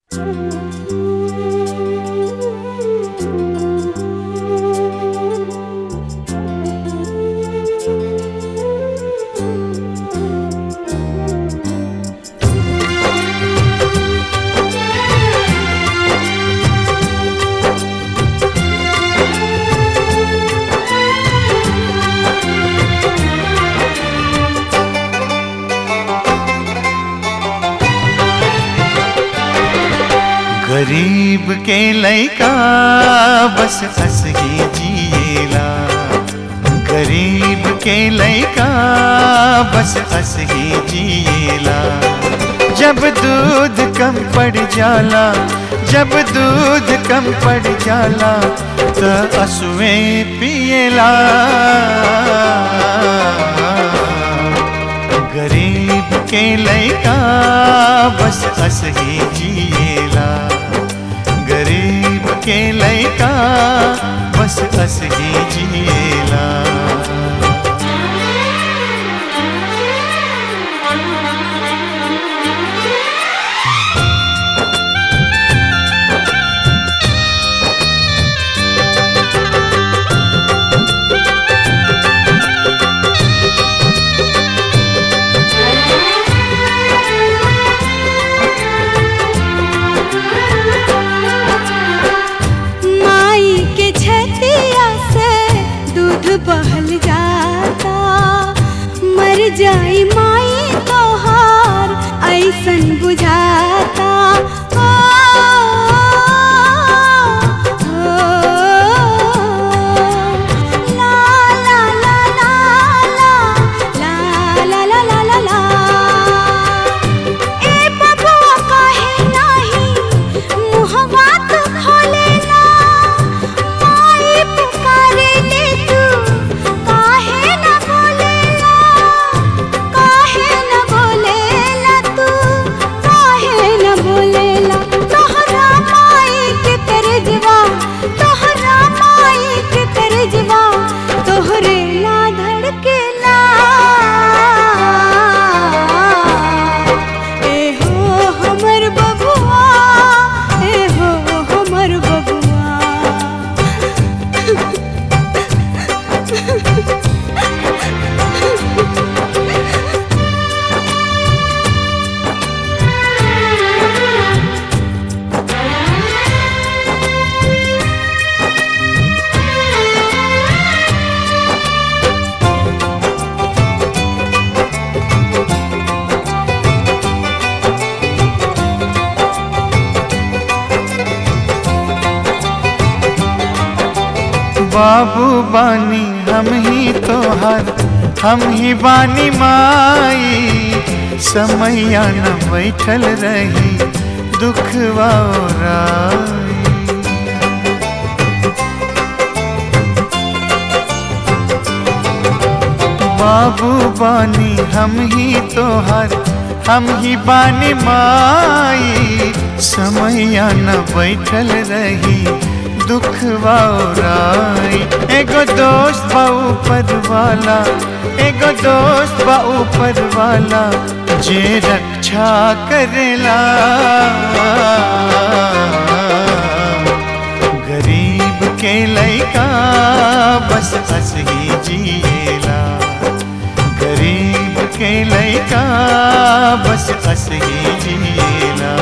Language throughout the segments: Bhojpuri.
गरीब के लैका बस हंस के जिएला गरीब के लैका बस हंस के जिएला जब दूध कम पड़ जाला जब दूध कम पड़ जाला तो असुए पिएला गरीब के लैका बस हंस के जिएला गरीब के लैका बस हंस के जिएला माई के छतिया से दूध बहल जाता मर जाई माई तोहार ऐसन बुझाता ओ, ओ, ला, ला, ला, ला, ला, ला, ला, ला, ला, ला। ए बबुआ काहे नाही मुहवा तू खोलेला माई पुकारे ले तू काहे न बोलेला काहे न बोलेला तू काहे न बोलेला तोहरा माई के तरजवा तोहरा माई के तरजवा तोहरे ला धड़केला ए हो हमर बबुआ ए हो हमर बबुआ बाबू बानी हम ही तोहर हम ही बानी माई समैया न बैठल रही दुखवा ओराई बाबू बानी हम ही तोहर हम ही बानी माई समैया न बैठल रही दुख वाई एगो दोस्त बा ऊपर वाला एगो दोस्त बा ऊपर वाला जे रक्षा करेला गरीब के लैका बस हंस ही जिएला गरीब के लैका बस हंस ही जिएला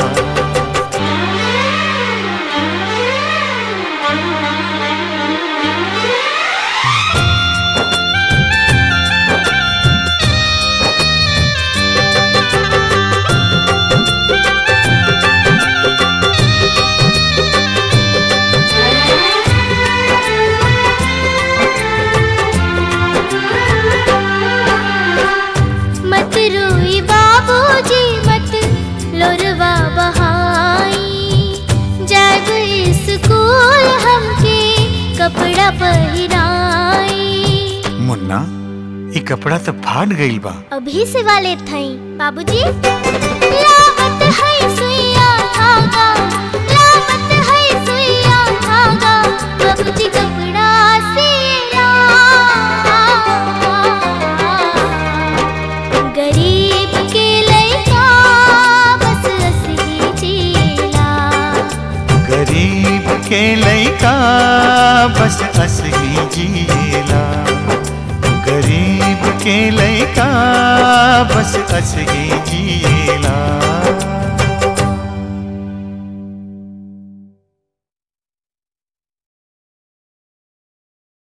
मत रोई बाबूजी मत लोरवा बहाई जब स्कूल हमके कपड़ा पहिराई मुन्ना ये कपड़ा तो फाट गईल बा अभी से वाले थई बाबूजी लावत है सुइया धागा लावत है सुइया धागा बाबूजी कपड़ा सिला गरीब के लइका बस हंस ही जिएला के लैका बस अस ही जिएला गरीब के लैका बस अस ही जिएला